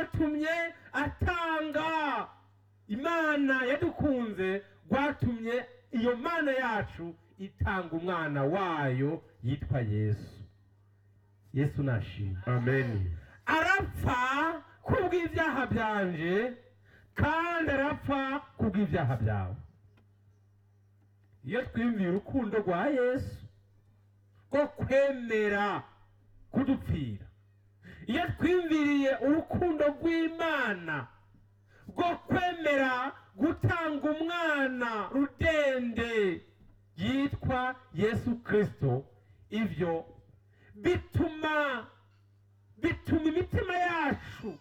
rwatumye atanga imana yadukunze rwatumye iyo mana yacu itanga umwana wayo yitwa yesu yesu nashimwe amen arapfa kubw'ibyaha byanje kandi arapfa kubw'ibyaha byawe iyo twiyumviye urukundo rwa yesu rwo kwemera kudupfira iyo twiyumviriye urukundo rw'imana rwo kwemera gutanga umwana rudende yitwa yesu kirisito ibyo bituma bituma imitima yacu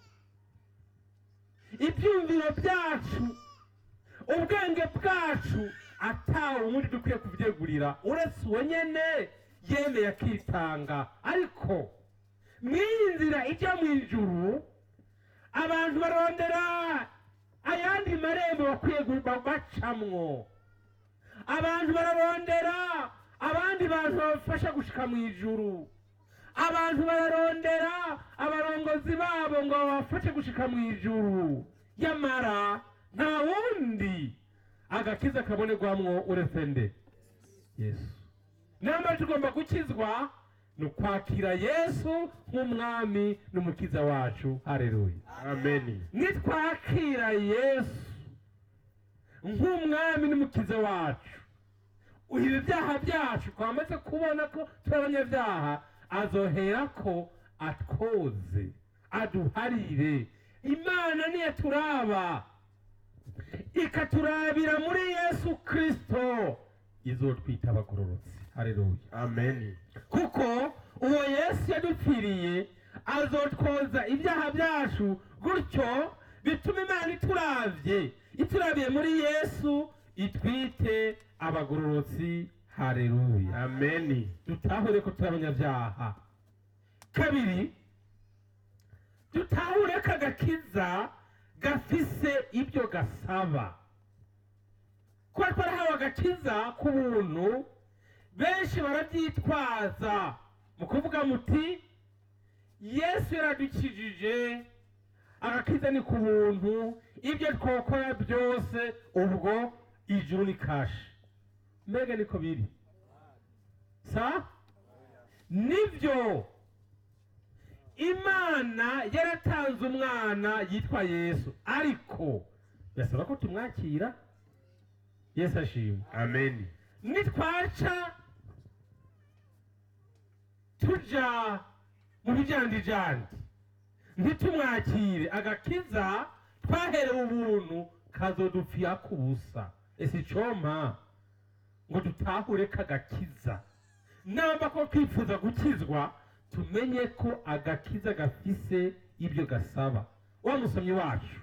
ibyumviro byacu ubwenge bwacu atawe ubundi dukwiye kubyegurira uretse uwo nyene yemeye akitanga ariko mw'iyi nzira ijya mu ijuru abantu barondera ayandi marembo bakwiye gu- bacamwo abantu bararondera abandi bantu babafasha gushika mu ijuru abantu bararondera abarongozi babo ngo babafashe gushika mu ijuru yamara nta wundi agakiza kabonerwamwo uretse nde yesu nyamara tugomba gukizwa ni ukwakira yesu nk'umwami n'umukiza wacu hareruya amen nitwakira yesu nk'umwami n'umukiza wacu ibi byaha byacu twamaze kubona ko turi abanyabyaha azohera ko atwoze aduharire imana niyo turaba ikaturabira muri yesu kirisito izotwita abagororotsi hareruya amen kuko uwo yesu yadupfiriye azotwoza ibyaha byacu gutyo bituma imana ituravye iturabiye muri yesu itwite abagororotsi hareruya amen dutahure ko turi abanyabyaha kabiri dutahure ko agakiza gafise ibyo gasaba kuba twarahawe agakiza k'ubuntu benshi barabyitwaza mu kuvuga muti yesu yaradukijije agakiza ni ku buntu ibyo twokora byose ubwo ijuru ni kashi mbega niko biri sa nibyo imana yaratanze umwana yitwa yesu ariko birasaba ko tumwakira yesu ashimwe amen nitwaca tuja mu bijandijandi ntitumwakire agakiza twaherewe ubuntu kazodupfira ku busa ese icompa ngo dutahure kagakiza namba ko twifuza gukizwa tumenye ko agakiza gafise ibyo gasaba wa musomyi wacu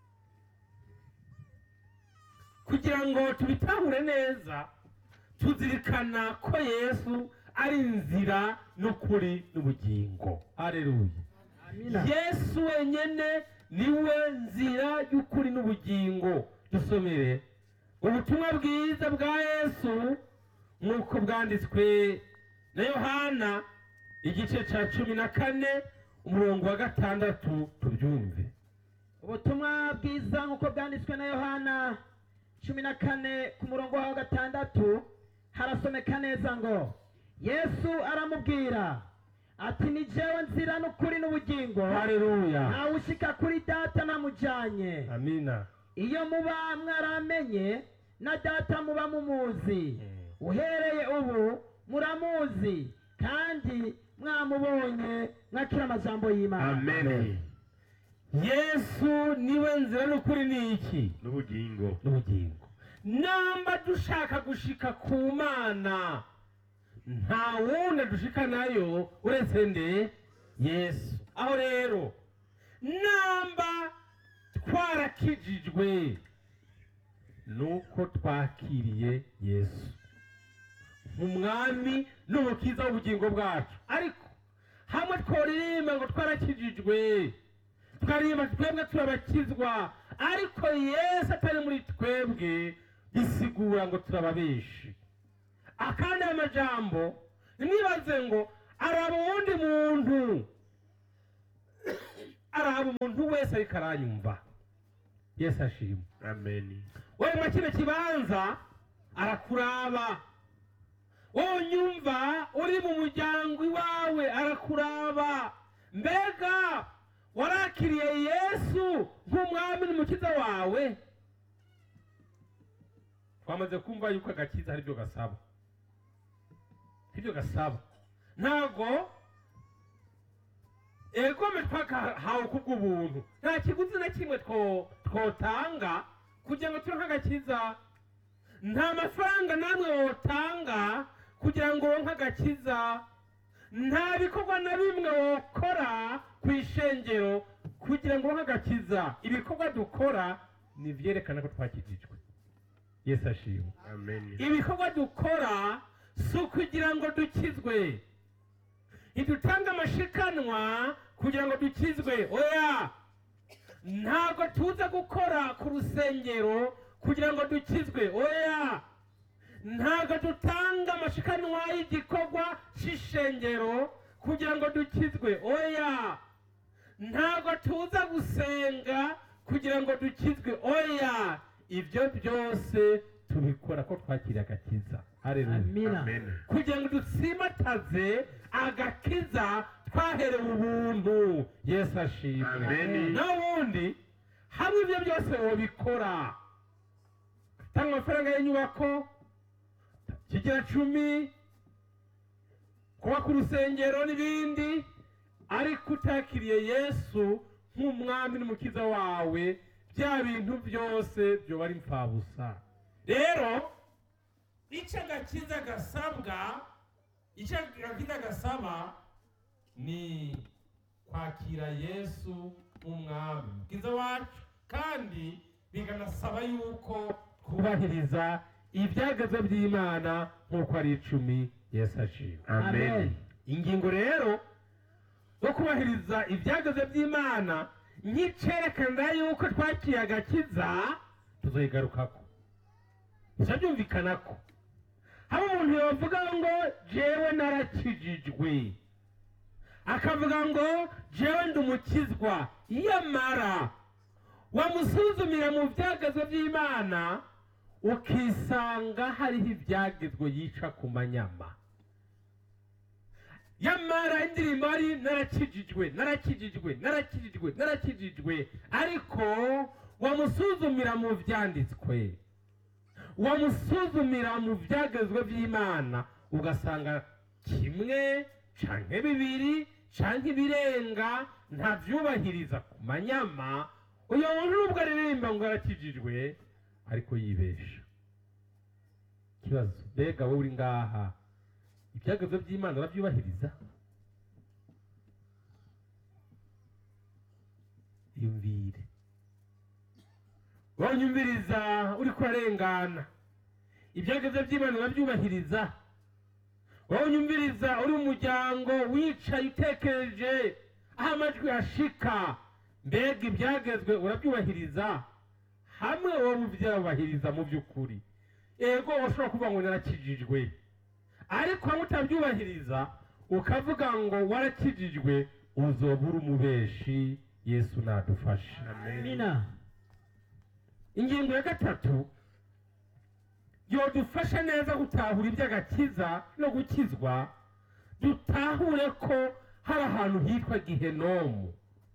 kugira ngo tubitahure neza tuzirikana ko yesu ari inzira n'ukuri n'ubugingo hareruya yesu wenyine niwe nzira y'ukuri n'ubugingo dusomere ubutumwa bwiza bwa yesu nk'uko bwanditswe na yohana igice cya cumi na kane umurongo wa gatandatu tubyumve ubutumwa bwiza nk'uko bwanditswe na yohana cumi na kane ku murongo wa gatandatu harasomeka neza ngo yesu aramubwira ati ni jewe nzira n'ukuri n'ubugingo hareruya ntawe ushika kuri data namujanye amina iyo muba mwaramenye na data muba mumuzi uhereye ubu muramuzi kandi mwamubonye mwakira amajambo y'imana amen yesu niwe nzira n'ukuri ni iki n'ubugingo n'ubugingo namba dushaka gushika ku mana nta wundi dushika nayo uretse nde yesu aho rero namba twarakijijwe nuko twakiriye yesu nk'umwami n'umukiza w'ubugingo bwacu ariko hamwe tworirimba ngo twarakijijwe tukaririmba twebwe turabakizwa ariko yesu atari muri twebwe bisigura ngo turababeshi akandi ayo majambo nimwibaze ngo araba uwundi muntu araba umuntu wese ariko aranyumva yesu ashima Amen. wowe muri kino kibanza arakuraba wowe unyumva uri mu muryango iwawe arakuraba mbega warakiriye yesu nk'umwami n'umukiza wawe twamaze kumva yuko agakiza ari byo gasaba ibyo gasaba ntabwo egome twakahawe kubw'ubuntu nta kiguzi na kimwe two- twotanga kugira ngo turonke agakiza nta mafaranga namwe wotanga kugira ngo wonke agakiza nta bikorwa na bimwe wokora ku ishengero kugira ngo wonke agakiza ibikorwa dukora ni ibyerekana ko twakijijwe yesu ashimwe Amen. ibikorwa dukora si ukugira ngo dukizwe ntidutanga amashikanwa kugira ngo dukizwe oya ntabwo tuza gukora ku rusengero kugira ngo dukizwe oya ntabwo dutanga amashikanwa y'igikorwa cy'ishengero kugira ngo dukizwe oya ntabwo tuza gusenga kugira ngo dukizwe oya ibyo byose tubikora ko twakiriye agakiza hareruya amina Amen. kugira ngo dusimataze agakiza twaherewe ubuntu yesu ashimwe Amen. n'ubundi hamwe ibyo byose wabikora tanga amafaranga y'inyubako kigira cumi kuba ku rusengero n'ibindi ariko utakiriye yesu nk'umwami n'umukiza wawe bya bintu byose byoba ari impfabusa rero icyo agakiza gasabwa icyo agakiza gasaba ni kwakira yesu nk'umwami umukiza wacu kandi bikanasaba yuko twubahiriza ibyagazo by'imana nk'uko ari icumi yesu ashima Amen. ingingo rero yo kubahiriza ibyagazo by'imana nk'icyerekana yuko twakiriye agakiza tuzoyigarukako gusa byumvikana ko haba umuntu yavuga ngo jewe narakijijwe akavuga ngo jewe ndi umukizwa yamara wamusuzumira mu byagazo by'imana ukisanga hariho ibyagezwe yica ku manyama yamara indirimbo ari narakijijwe narakijijwe narakijijwe narakijijwe ariko wamusuzumira mu byanditswe wamusuzumira mu byagezwe by'imana ugasanga kimwe canke bibiri canke ibirenga ntavyubahiriza ku manyama uyo muntu nubwo aririmba ngo arakijijwe ariko yibesha ikibazo mbega wowe uri ngaha ibyagezwe by'imana urabyubahiriza yumvire wanyumviriza uri kurarengana ibyagezwe by'imana urabyubahiriza wanyumviriza uri mu muryango wicaye utekereje aho amajwi ashika mbega ibyagezwe urabyubahiriza hamwe wowe ubyubahiriza mu by'ukuri ego ushobora kuvuga ngo narakijijwe ariko hamwe utabyubahiriza ukavuga ngo warakijijwe uzoba uri umubeshi yesu nadufashe amina ingingo ya gatatu yodufasha neza gutahura iby'agakiza no gukizwa dutahure ko hari ahantu hitwa gihenomu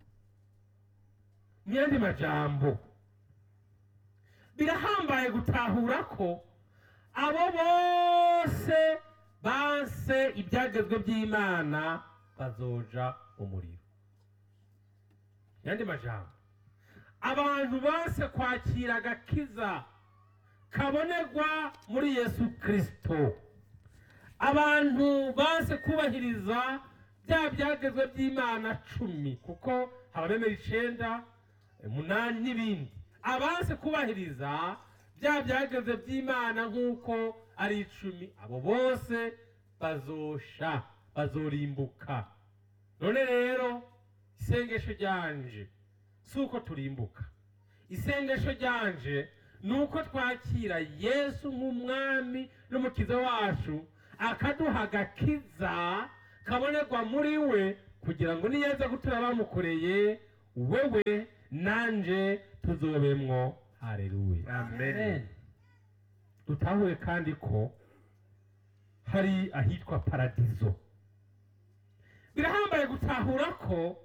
mu yandi majambo birahambaye gutahura ko abo bose banse ibyagezwe by'imana bazoja umuriro mu yandi majambo abantu banse kwakira agakiza kabonerwa muri yesu kirisito abantu banse kubahiriza bya byagezwe by'imana cumi kuko habamemera icenda umunani n'ibindi abanse kubahiriza bya byagezwe by'imana nk'uko ari icumi abo bose bazosha bazorimbuka none rero isengesho ryanje si uko turimbuka isengesho ryanje ni uko twakira yesu nk'umwami n'umukiza wacu akaduha agakiza kabonerwa muri we kugira ngo niyaza gutura bamukoreye wewe nanje tuzobemwo hareruya amen dutahure kandi ko hari ahitwa paradizo birahambaye gutahura ko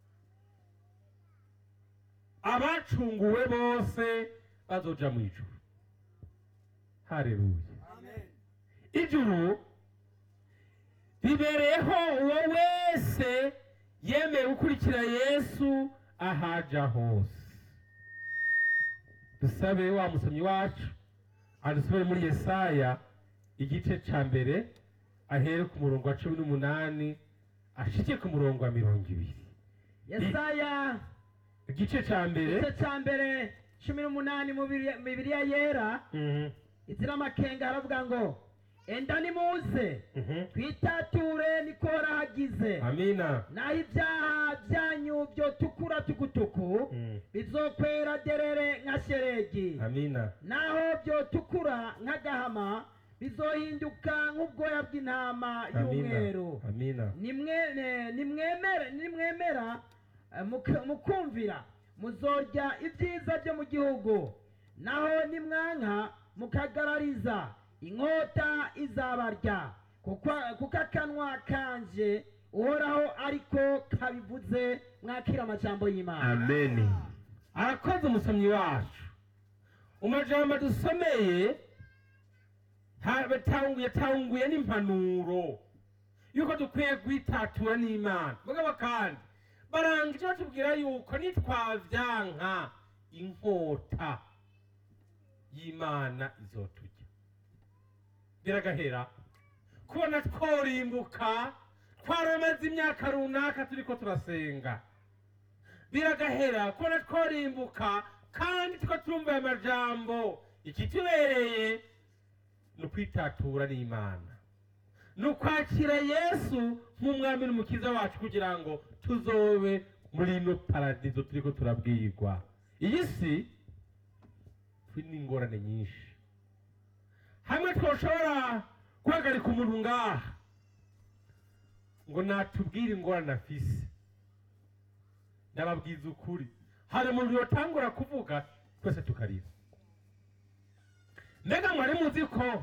abacunguwe bose bazoja mu ijuru hareruya ijuru ribereyeho uwo wese yemeye gukurikira yesu ahaja hose dusabe wa musomyi wacu adusubire muri yesaya igice ca mbere ahere ku murongo wa cumi n'umunani ashike ku murongo wa mirongo ibiri yesaya igice ca mbere igice cya mbere cumi n'umunani mu Bibiri- bibiliya yera Mhm, izira amakenga haravuga ngo enda nimuze mhm. twitature niko horahagize amina naho ibyaha byanyu byotukura tukutuku Mm, bizokwera derere nka sheregi amina naho byotukura nk'agahama bizohinduka nk'ubwoya bw'intama y'umweru amina amina nimwe- ne- nimwemere nimwemera eh, muka- mukumvira muzorya ibyiza byo mu gihugu naho nimwanka mukagarariza inkota izabarya kuko kuko akanwa kanje uhoraho ariko kabivuze mwakira amajambo y'imana amen arakoze umusomyi wacu umajambo dusomeye ha- batanguye tanguye n'impanuro yuko dukwiye kwitatura n'imana mugabo kandi barangije batubwira yuko nitwavyanka inkota y'imana izotujya biragahera kubona tworimbuka twaramaze imyaka runaka turiko turasenga biragahera kubona tworimbuka kandi tuko turumva aya majambo ikitubereye ni ukwitatura n'imana ni ukwakira yesu nk'umwami n'umukiza wacu kugira ngo tuzobe muri ino paradizo turiko turabwirwa iyi si turi n'ingorane nyinshi hamwe twoshobora guhagarika umuntu ngaha ngo natubwire ingorane afise ndababwiza ukuri hari umuntu yotangura kuvuga twese tukarira mbega mwari muzi ko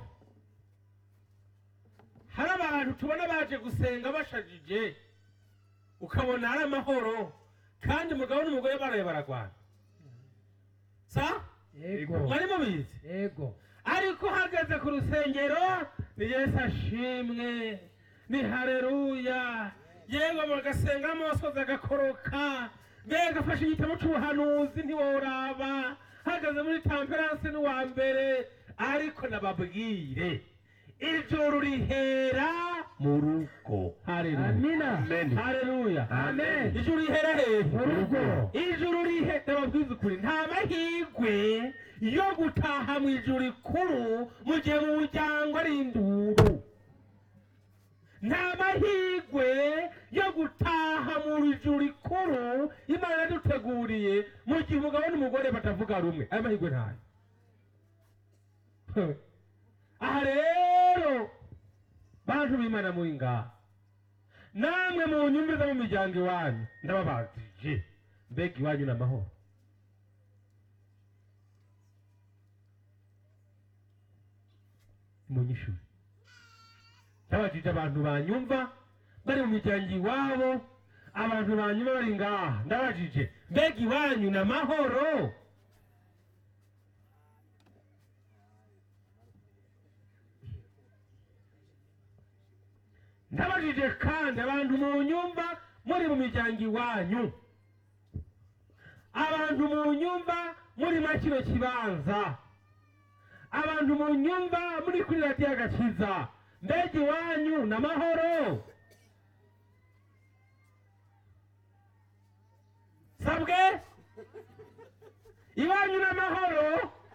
hari abantu tubona baje gusenga bashajije ukabona ari amahoro kandi umugabo n'umugore baraye baragwana sa yego mwari mubizi yego ariko uhagaze ku rusengero ni yesu ashimwe ni hareruya yewe bagasenga amosozi agakoroka mbega afashe igitabo cy'ubuhanuzi ntiworaba hagaze muri tamperanse n'uwa mbere ariko nababwire ijoro rihera mu rugo hareruya amina Amen. hareruya Amen. ijoro rihera hehe Mu rugo. ijuru rihe ndababwiza ukuri nta mahirwe yo gutaha mu ijuru rikuru mu gihe mu muryango ari induru nta mahirwe yo gutaha mu ijuru rikuru imana yaduteguriye mu gihe umugabo n'umugore batavuga rumwe ayo mahirwe ntayo aha rero bantu b'imana muri ngaha namwe mu nyumviriza mu miryango iwanyu ndababajije mbega iwanyu ni amahoro munyishuri ndabajije abantu banyumva bari mu miryango iwabo abantu banyumva bari ngaha ndabajije mbega iwanyu ni amahoro ndabajije kandi abantu mu nyumva muri mu miryango iwanyu abantu mu nyumva muri mwa kino kibanza abantu mu nyumva muri kuri radiyo agakiza mbega iwanyu ni amahoro sabwe iwanyu ni amahoro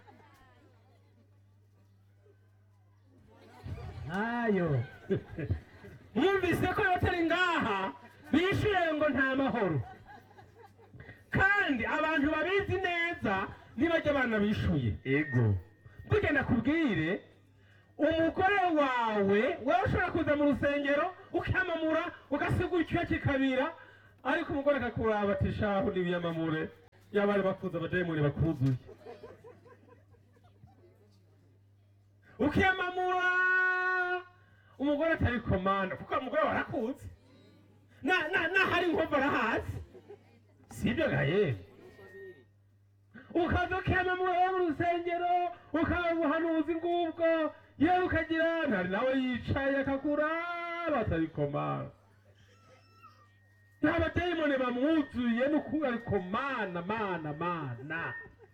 ntayo mwumvise ko abatari ngaha bishyuye ngo nta mahoro kandi abantu babizi neza nibajya abana bishyuye ego bugenda kubwire umugore wawe wowe ushobora kuza mu rusengero ukamamura ugasigura icyuya kikabira ariko umugore akakuraba ati shahu n'ibiyamamure y'abari bakuze abadayimoni bakuzuye ukiyamamura umugore atari komanda kuko umugore warakuze na na nahari inkovu arahazi sibyo gaye ukaza ukiyamamura mu rusengero ukaba ubuhanuzi ngubwo yewe ukagira ntari nawe yicaye akakuraba atari komanda nta badayimoni bamwuzuye ni ukuri ariko mana mana mana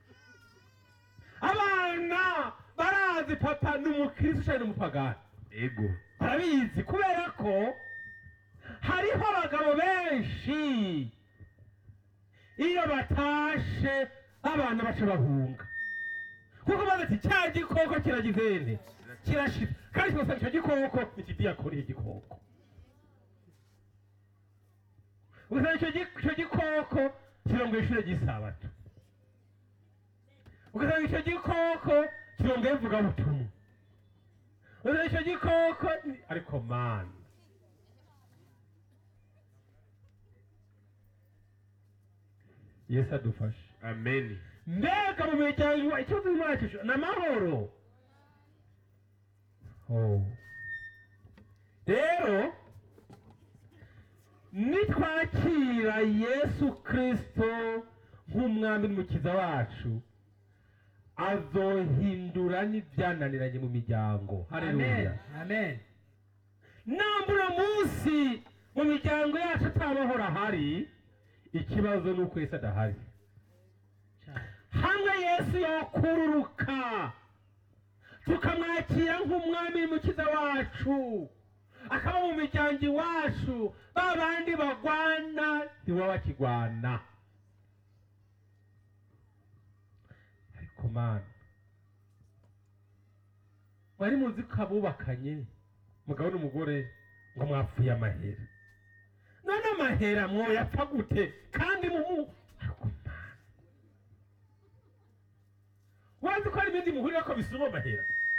abana barazi papa ni umukirisi cyane n'umupagani ego barabizi kubera ko hariho abagabo benshi iyo batashe abana baca bahunga kuko bazi ati cya gikoko kiragize nte kirashira kandi kigasanga icyo gikoko ni ikidiyakoni igikoko ugasanga icyo gi- icyo gikoko kirongoye ishure ry'isabato ugasanga icyo gikoko kirongoye ivugabutumwa ugasanga icyo gikoko ni- ariko mana yesu adufashe amen mbega mu miryango ikibazo mwacu ni amahoro Oh. rero nitwakira yesu kirisito nk'umwami n'umukiza wacu azohindura n'ibyananiranye mu miryango haleluya amen nambura munsi mu miryango yacu atamahoro ahari ikibazo ni uko yesu adahari hamwe yesu yakururuka tukamwakira nk'umwami n'umukiza wacu akaba mu miryango iwacu ba bandi bagwana ntiwe bakigwana ariko mana mwari muzi ko abubakanye mugabo n'umugore ngo mwapfuye amahera none amahera mwoyapfa gute kandi mumu ariko mana wazi ko hari ibindi muhurira ko bisuma amahera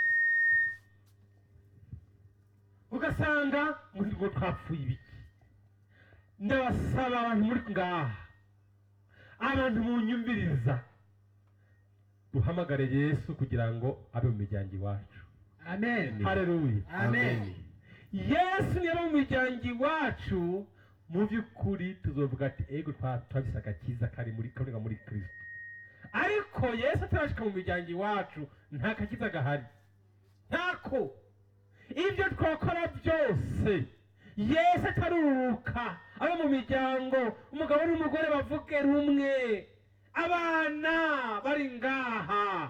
ugasanga ngo ngo twapfuye ibiki ndabasaba abantu muri ngaha abantu munyumviriza duhamagare yesu kugira ngo abe mu miryango iwacu amen hareruya amen yesu niba mu miryango iwacu mu by'ukuri tuzovuga ati ego twa- twabise agakiza kari muri kaboneka muri kristo ariko yesu atarashika mu miryango iwacu nta gakiza gahari ntako ibyo twakora byose yesu ataruruka abo mu miryango umugabo n'umugore bavuge rumwe abana bari ngaha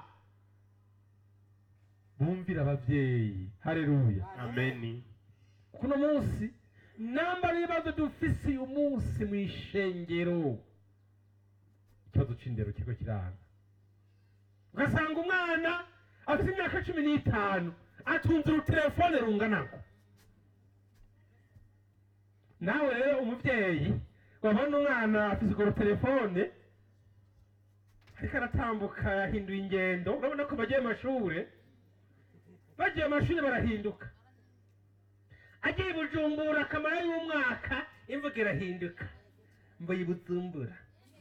bumvira ababyeyi hareruya amen kuno munsi namba n'ibibazo dufise uyu munsi mu ishengero ikibazo c'indero kiriko kiranga ugasanga umwana afite imyaka cumi n'itanu atunze urutelefone rungana ngo nawe rero umubyeyi wabona umwana afite urwo rutelefone ariko aratambuka yahinduye ingendo urabona ko bagiye mu mashure bagiye mu mashuri barahinduka agiye i bujumbura akamara y'umwaka imvuga irahinduka mbuye bujumbura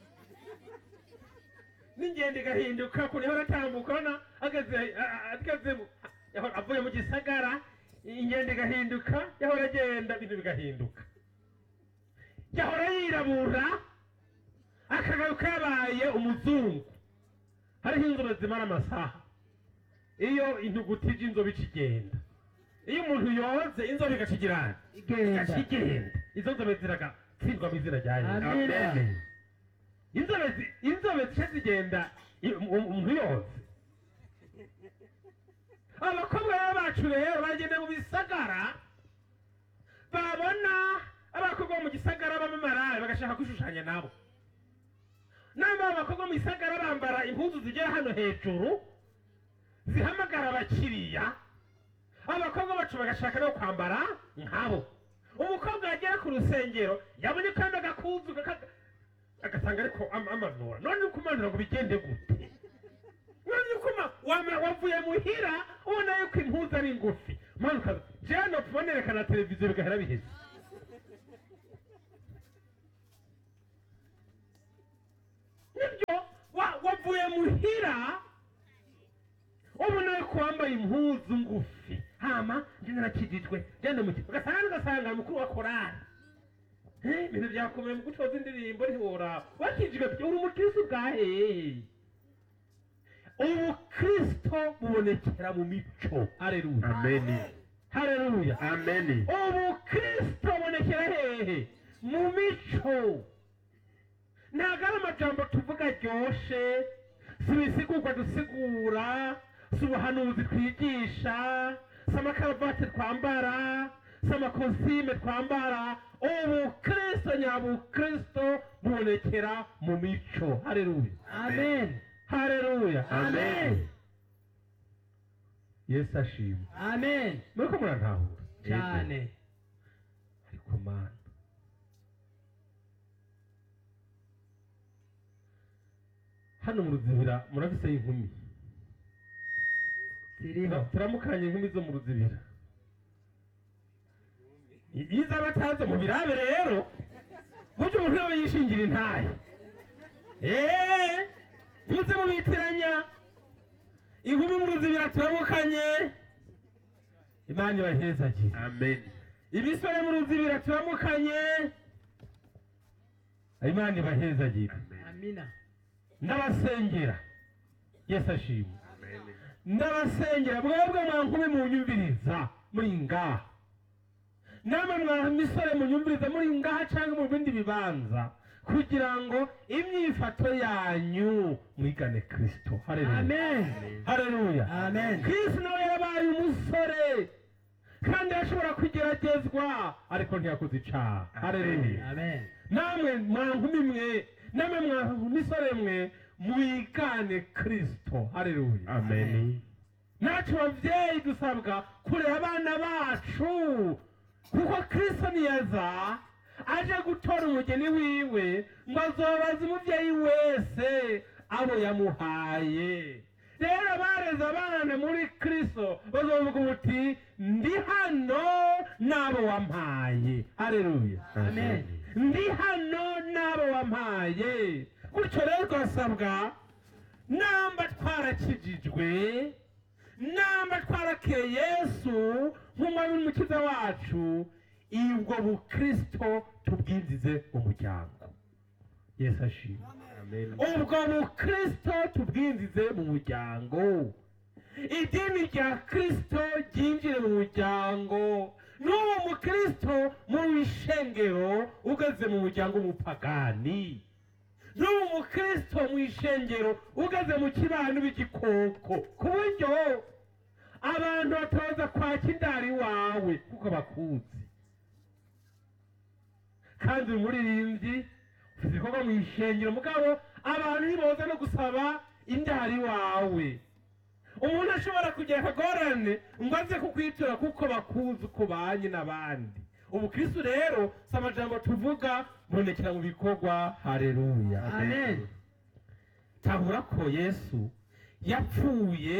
n'ingendo igahinduka ukuntu ihora atambuka urabona ageze a- a- ageze mu- yahora avuye mu gisagara ingendo igahinduka yahora agenda ibintu bigahinduka yahora yirabura akagaruka yabaye umuzungu hariho inzobe zimara amasaha iyo intuguti y'inzobe ikigenda iyo umuntu yoze inzobe igacigirana igenda igacigenda izo nzobe ziragatsindwa mu izina rya yesu Amen. inzobe zi- inzobe zica zigenda i- um- umuntu yoze abakobwa rero bacu rero bagenda mu bisagara babona abakobwa bo mu gisagara b'amamarayi bagashaka kwishushanya nabo namba abakobwa mu gisagara bambara impuzu zigera hano hejuru zihamagara abakiriya abakobwa bacu bagashaka no kwambara nkabo umukobwa yagera ku rusengero yabonye kandi agakuzu kaka- agasanga ariko am- amanura none uko umanura ngo bigende gute none uko ma- wama- wavuye muhira ubona yuko impuzu ari ngufi manuka jewe nopfa nerekana televiziyo bigahera biheze nibyo wa- wavuye muhira ubona ko wambaye impuzu ngufi hama njye narakijijwe genda mu kigo ugasanga ugasanga mukuru wa korari Eh, ibintu byakomeye mu gucoza indirimbo ntiworaba wakijijwe uri umukristo bwa hehe ubukristo bubonekera mu mico hareruya Ameni. hareruya Ameni. ubukristo bubonekera hehe mu mico ntabwo ari amajambo tuvuga aryoshe si ibisigurwa dusigura si ubuhanuzi twigisha si amakaravati twambara si amakositime twambara ubukristo nyabukristo bubonekera mu mico hareruya amen hareruya Amen. yesu ashimwe amen muriko murantahura cyane ariko mana hano mu ruzibira murabiseho inkumi ziriho turamukanye inkumi zo mu ruzibira I- iyo izaba ataze mu birabe rero burya umuntu yaba yishingira intaye eee muze mubitiranya inkumi mu ruzibira turamukanye imana ibahezagire Ameni. ibisore mu ruzibira turamukanye imana ibahezagire amina ndabasengera yesu ashimwe Ameni. ndabasengera mwebwe mwankumi munyumviriza muri ngaha namwe mwa misore munyumviriza muri ngaha cyangwa mu bindi bibanza kugira ngo imyifato yanyu mwigane kristo hareruya amen hareruya amen kristo nawe yabaye umusore kandi yashobora kugeragezwa ariko ntiyakoze icaha hareruya amen namwe mwankumi mwe namwe mwa misore mwe mwigane kristo hareruya Ameni. natwe babyeyi dusabwa kurera abana bacu kuko kristo niyaza aje gutora umugeni wiwe ngo azobaze umubyeyi wese abo yamuhaye rero bareze abana muri kristo bazovuga ubuti ndi hano n'abo wampaye hareruya Amen. ndi hano n'abo wampaye gutyo rero twasabwa namba twarakijijwe namba twarakeye yesu nk'umwami n'umukiza wacu ubwo bukristo tubwinjize mu muryango yesu ashimwe Ameni. ubwo bukristo tubwinjize mu muryango idini rya kristo ryinjire mu muryango n'uwo mukristo mu ishengero ugeze mu muryango w'umupagani n'uwo mukristo mu ishengero ugeze mu kibano b'igikoko ku buryo abantu batoza kwaka indari wawe kuko bakuzi kandi uri umuririmbyi ufite ibikorwa mu ishengero mugabo abantu ntiboza no gusaba indari wawe umuntu ashobora kugira akagorane ngo aze kukwitura kuko bakuzi uko banye n'abandi ubukristo rero si amajambo tuvuga bubonekera mu bikorwa hareruya amen tahura ko yesu yapfuye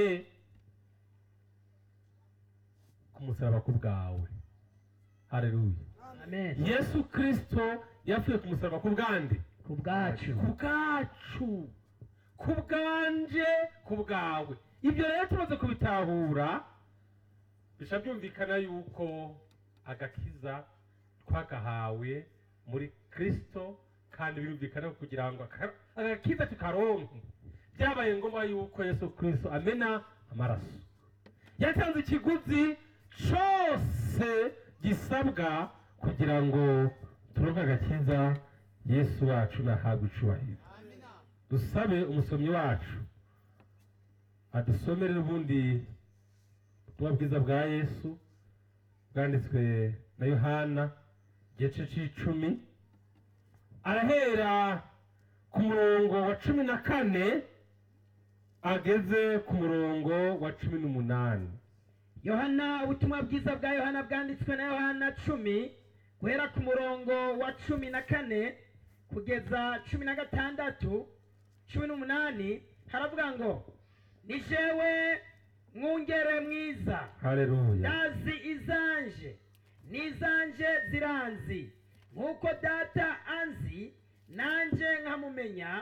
ku musaraba ku bwawe hareruya amen yesu kristo yapfuye ku musaraba ku bwande ku bwacu ku bwacu ku bwanje ku bwawe ibyo rero tumaze kubitahura bisha byumvikana yuko agakiza twagahawe muri kristo kandi birumvikana ko kugira ngo aka- agakiza tukaronke byabaye ngombwa yuko yesu kristo amena amaraso yatanze ikiguzi cyose gisabwa kugira ngo turonke agakiza yesu wacu nahabwe icubahiro dusabe umusomyi wacu adusomere ubundi ubutumwa bwiza bwa yesu bwanditswe na yohana igice c'icumi arahera ku murongo wa cumi na kane ageze ku murongo wa cumi n'umunani yohana ubutumwa bwiza bwa yohana bwanditswe na yohana cumi guhera ku murongo wa cumi na kane kugeza cumi na gatandatu cumi n'umunani haravuga ngo ni jewe mwungere mwiza haleluya ndazi izanje n'izanje ziranzi nk'uko data anzi nanjye nkamumenya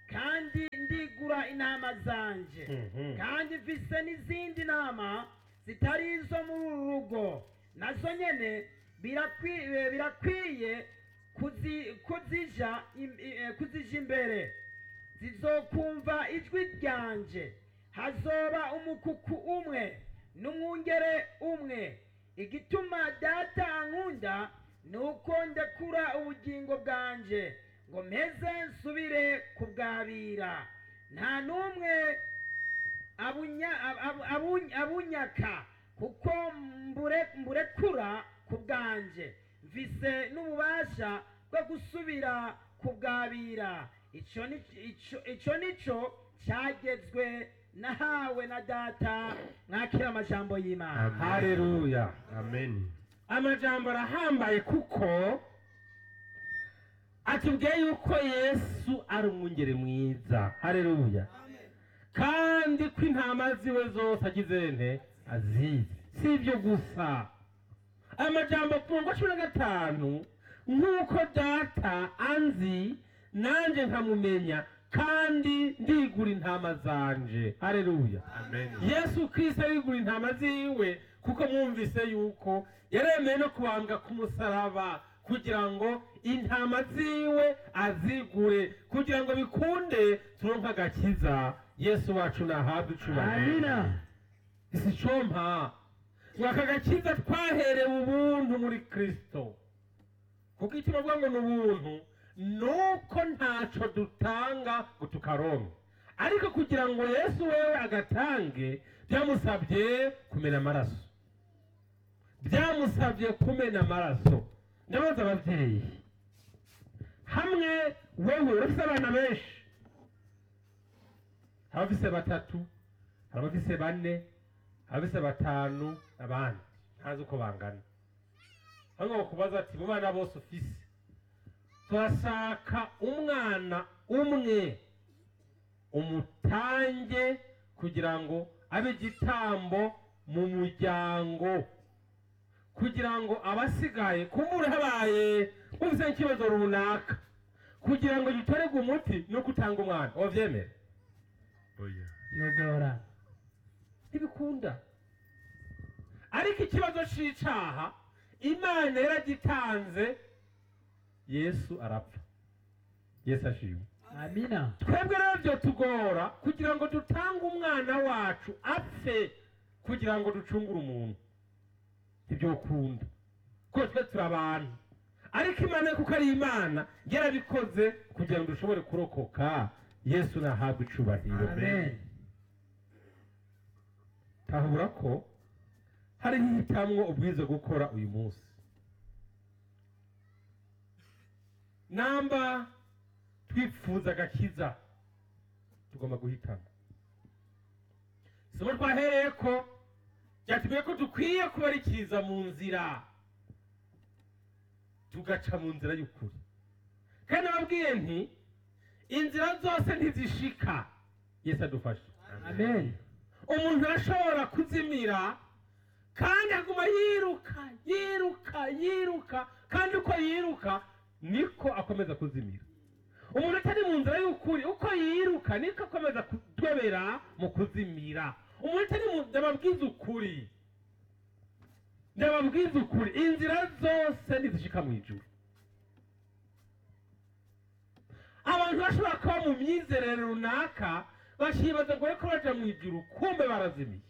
kandi ndigura intama zanje Mhm. kandi mfise n'izindi nama zitari izo muri uru rugo nazo nyene birakwiye birakwiye kuzi- kuzija im- i- eh, kuzija imbere zizokumva ijwi ryanje hazoba umukuku umwe n'umwungere umwe igituma data ankunda ni uko ndekura ubugingo bwanje ngo mpeze nsubire kubwabira nta n'umwe abunya- ab- ab- abuny- abunyaka kuko mbure- mburekura ku bwanje mvise n'ububasha bwo gusubira kubwabira ico ni- ico- ico nico cyagezwe nahawe na data mwakira amajambo y'imana Amen. haleluya Amen. amajambo arahambaye kuko atubwiye yuko yesu ari umwungeri mwiza haleluya kandi ko intama ziwe zose agize nte azizi si ibyo gusa amajambo ku murongo wa cumi na gatanu nk'uko data anzi nanjye nkamumenya kandi ndigura intama zanje haleluya Amen. yesu kirisito arigura intama ziwe kuko mwumvise yuko yaremeye no kubambwa ku musaraba kugira ngo intama ziwe azigure kugira ngo bikunde turonke agakiza yesu wacu nahabwe icubahiro amina isi compa ngo aka gakiza twaherewe ubuntu muri kristo kuko icyo bavuga ngo ni ubuntu nuko ntaco dutanga ngo tukaronke ariko kugira ngo yesu wewe agatange byamusabye kumena amaraso byamusabye kumena amaraso ndabaza ababyeyi hamwe wewe urafise abana benshi hari abafise batatu hari abafise bane hari abafise batanu abandi ntazi uko bangana hano bakubaza ati mu bana bose ufise turashaka umwana umwe umutange kugira ngo abe igitambo mu muryango kugira ngo abasigaye kumbure habaye bumvise nk'ikibazo runaka kugira ngo gitorerwe umuti no gutanga umwana wabyemera Oya. yogora ntibikunda ariko ikibazo c'icaha imana yaragitanze yesu arapfa yesu ashimwe amina twebwe rero byo tugora kugira ngo dutange umwana wacu apfe kugira ngo ducungure umuntu ntibyokunda kuko twe turi abantu ariko imana kuko ari imana yarabikoze kugira ngo dushobore kurokoka yesu nahabwe icubahiro amen tahura ko hariho ihitamwo ubwiza gukora uyu munsi namba twifuza agakiza tugomba guhitamo isomo twahereye ko byatubwiye ko dukwiye kubarikiriza mu nzira tugaca mu nzira y'ukuri kandi nababwiye nti inzira zose ntizishika yesu adufashe amen umuntu arashobora kuzimira kandi aguma yiruka yiruka yiruka kandi uko yiruka niko akomeza kuzimira umuntu atari mu nzira y'ukuri uko yiruka niko akomeza kudobera mu kuzimira umuntu atari mu ndababwiza ukuri ndababwiza ukuri inzira zose ntizishika mu ijuru abantu bashobora kuba mu myizerere runaka bakibaza ngo ariko baja mu ijuru kumbe barazimiye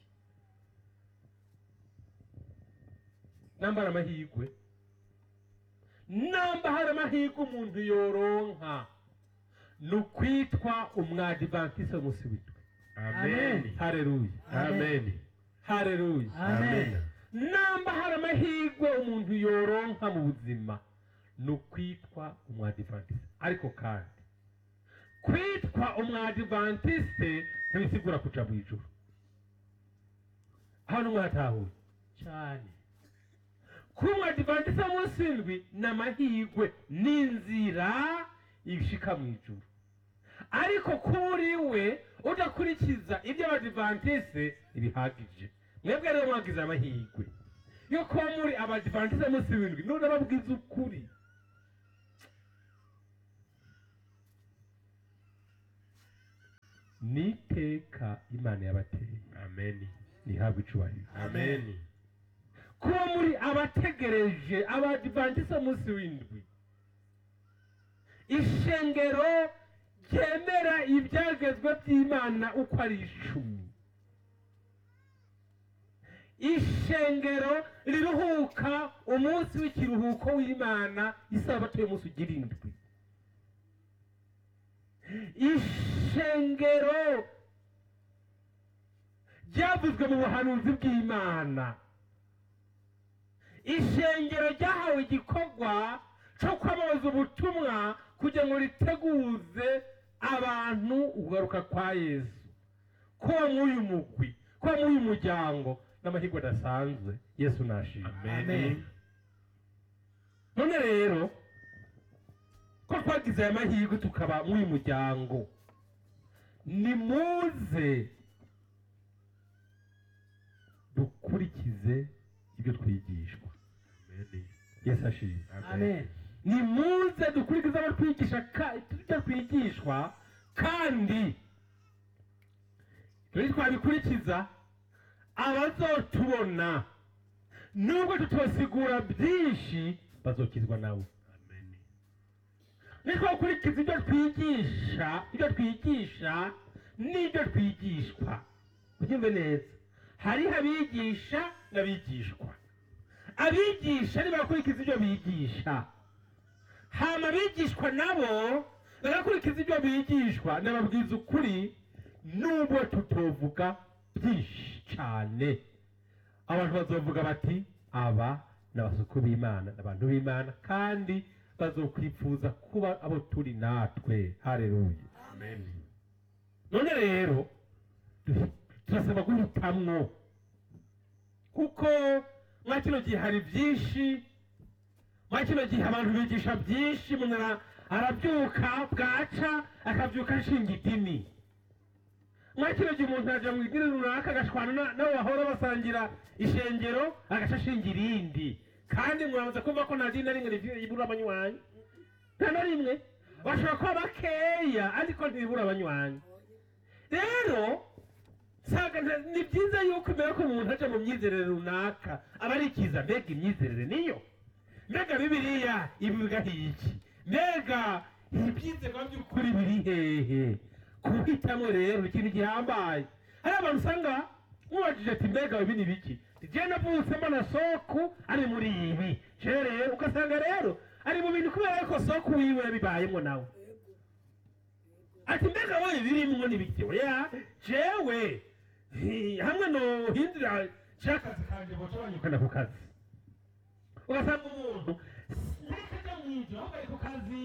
namba hari amahirwe namba hari amahirwe umuntu yoronka ni ukwitwa umwadivantise w'umunsi witwe Amen. hareruya Amen. hareruya amen namba hari amahirwe umuntu yoronka mu buzima ni ukwitwa umwadivantise ariko kandi kwitwa umwadivantiste ntibisigura kuja mu ijuru hano mwatahuye cyane kuba umwadivantiste w'umunsi w'indwi ni amahirwe n'inzira ishika mu ijuru ariko kuri we udakurikiza ibyo abadivantiste ntibihagije mwebwe rero mwagize amahirwe yo kuba muri abadivantiste b'umunsi w'indwi none babwiza ukuri n'iteka imana yabateye Amen. ntihabwe icubahiro Amen. kuba muri abategereje abadivantisa munsi w'indwi ishengero ryemera ibyagezwe by'imana uko ari icumi ishengero riruhuka umunsi w'ikiruhuko w'imana isabato y'umunsi ugira indwi ishengero ryavuzwe mu buhanuzi bw'imana ishengero ryahawe igikorwa cyo kwamamaza ubutumwa kugira ngo riteguze abantu ugaruka kwa yesu kuba muri uyu mugwi kuba muri uyu muryango n'amahirwe adasanzwe yesu nashimwe Amen. none rero ko twagize aya mahirwe tukaba muri uyu muryango nimuze dukurikize ibyo twigishwa Amen. yesu ashimwe amen nimuze dukurikize abo twigisha ka- ibyo twigishwa kandi ibyo twabikurikiza abazotubona nubwo tutosigura byinshi bazokizwa nawe Amen. nitwakurikiza ibyo twigisha ibyo twigisha n'ibyo twigishwa ubyumve neza hariho abigisha n'abigishwa abigisha ntibakurikiza ibyo bigisha hama abigishwa nabo bagakurikiza ibyo bigishwa ndababwiza ukuri nubwo tutovuga byinshi cyane abantu bazovuga bati aba ni abasuku b'imana ni abantu b'imana kandi bazokwifuza kuba abo turi natwe hareruye Amen. none rero du- turasaba guhitamwo kuko mwa kino gihe hari byinshi mwa kino gihe abantu bigisha byinshi umuntu ara- arabyuka bwaca akabyuka ashinga idini mwa kino gihe umuntu ajya mu idini runaka agashwana na- n'abo bahora basangira ishengero agaca ashinga irindi kandi muramaze kumva ko nta dini na rimwe rivi- ribura abanywanyi nta na rimwe bashobora kuba bakeya ariko ntibibura abanywanyi rero nsanga nta- ni byiza yuko mbere ko umuntu aja mu myizerere runaka aba arikiza mbega imyizerere niyo mbega bibiliya ibivuga iki mbega ibyizerwa by'ukuri biri hehe kuhitamo rero ni ikintu gihambaye hari abantu usanga mubajije ati mbega ibi ni biki je navutsemo na soku ari muri ibi je rero ugasanga rero ari mu bintu kubera ko soku wiwe yabibayemo nawe ati mbega wowe birimwo n'ibiki oya jewe hi- hamwe no hindura cyakazi kanje boca banyukana ku kazi ugasanga umuntu ntakajya mw'ibyo ahubwo ari ku kazi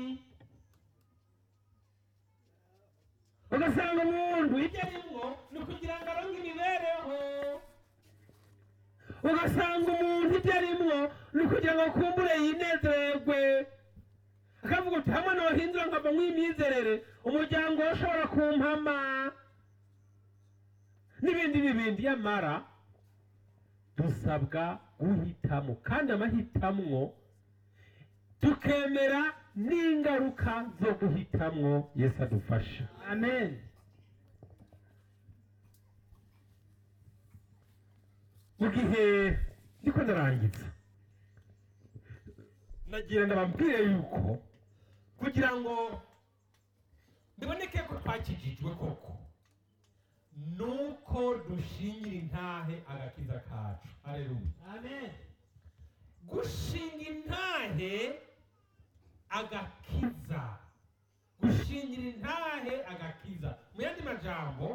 ugasanga umuntu ibyo arimwo ni ukugira ngo aronke imibereho ugasanga umuntu ibyo arimwo ni ukugira ngo akumbure yinezererwe akavuga uti hamwe nohindura nkava mw'imyizerere umuryango we ushobora kumpama n'ibindi n'ibindi yamara dusabwa guhitamo kandi amahitamwo tukemera n'ingaruka zo guhitamwo yesu adufasha amen mu gihe ndiko ndarangiza nagira ndababwire yuko kugira ngo biboneke ko twakijijwe koko nuko dushingira intahe agakiza kacu hareruya amen gushinga intahe agakiza gushingira intahe agakiza mu yandi majambo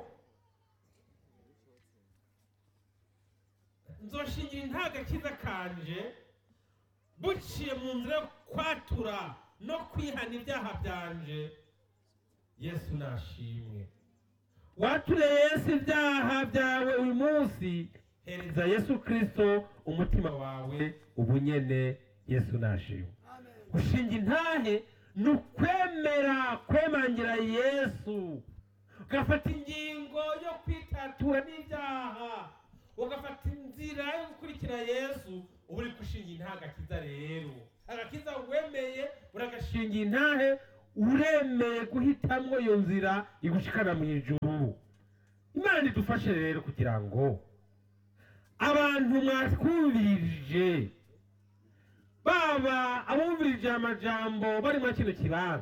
nzoshingira intahe agakiza kanje buciye mu nzira yo kwatura no kwihana ibyaha byanje yesu nashimwe wature yesu ibyaha byawe uyu munsi hereza yesu kristo umutima wawe ubunyene yesu nashimwe gushinga intahe ni ukwemera kwemangira yesu ugafata ingingo yo kwitatura n'ibyaha ugafata inzira yo gukurikira yesu uba uri gushinga intahe agakiza rero agakiza wemeye uragashinga intahe uremeye guhitamwo iyo nzira igushikana mu ijuru imana idufashe rero kugira ngo abantu mwatwumvirije baba abumvirije amajambo bari muri kino kibanza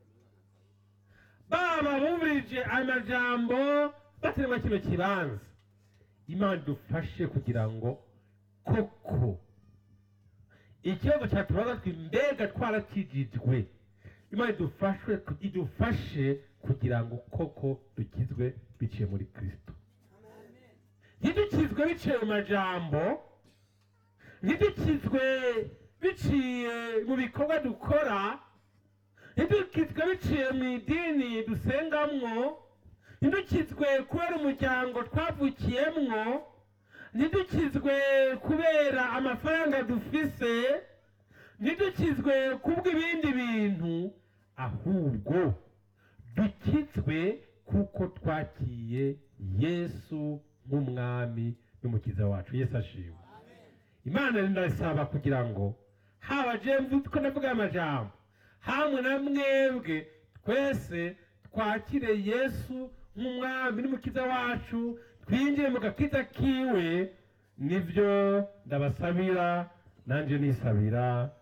baba abumvirije amajambo batari muri kino kibanza imana idufashe kugira ngo koko ikibazo cyatubaza twe mbega twarakijijwe imana idufashe idufashe kugira ngo koko dukizwe biciye muri kristo ntidukizwe biciye mu majambo ntidukizwe biciye mu bikorwa dukora ntidukizwe biciye mu idini dusengamwo ntidukizwe kubera umuryango twavukiyemwo ntidukizwe kubera amafaranga dufise ntidukizwe kubw'ibindi bintu ahubwo dukizwe kuko twakiye yesu nk'umwami n'umukiza wacu yesu ashimwe imana rero ndasaba kugira ngo haba jemve ko ndavuga aya majambo hamwe na mwebwe twese twakire yesu nk'umwami n'umukiza wacu twinjire mu gakiza kiwe nibyo ndabasabira nanjye nisabira